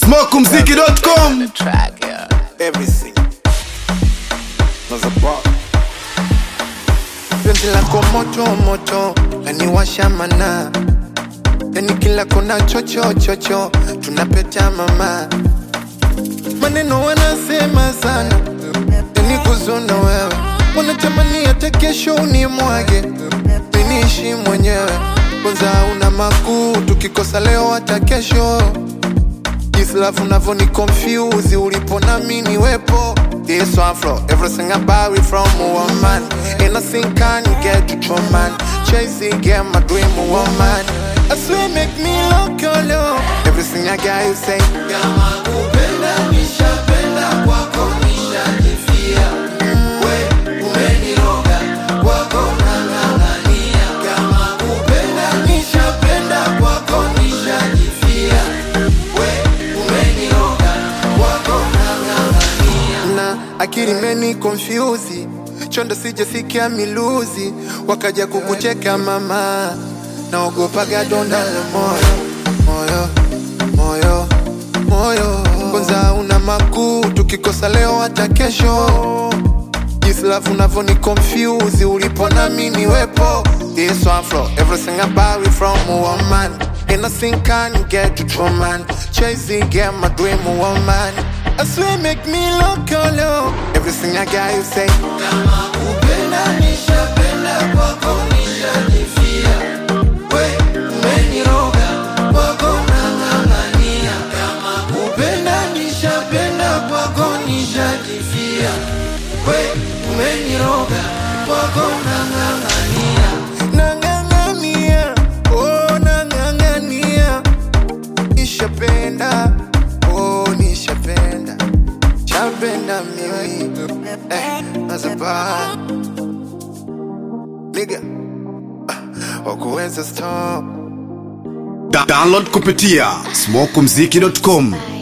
smokumziki.com track, yeah. everything was about penzi lako moto moto laniwasha mana yani kila kona chocho chocho tunapeta mama maneno wanasema sana yani kuzuna wewe wanatamani hata kesho unimwage miniishi mwenyewe kwanza una makuu tukikosa leo hata kesho This love unavo ni confuse ulipo na mimi niwepo This one flow, everything about it from a woman And nothing can get you from man Chasing get my dream a woman I swear make me look your love Everything I got you say Kama kupenda nishapenda kwako nishajifia We umeniroga kwako nang'ang'ania Kama kupenda nishapenda kwako nishajifia We umeniroga kwako nang'ang'ania Na akili meni confuse Chonda sijasikia miluzi Wakaja kukucheka mama Naogopaga donda la moyo Moyo, moyo, moyo Kwanza una makuu Tukikosa leo hata kesho This love unavo ni confuse Ulipo na mimi niwepo This one flow Everything about it from a woman And nothing can get you from man Chasing get my dream a woman I swear make me look your love Everything I got you say Kama kupenda nishapenda kwako nishajifia We umeniroga kwako nang'ang'ania Kama kupenda nishapenda kwako nishajifia We umeniroga kwako nang'ang'ania Nang'ang'ania, oh nang'ang'ania Nishapenda, oh nishapenda Chapenda mimi Eh, nazabaa Nigga ah, Wakuweza stop Da- download kupitia smokumziki.com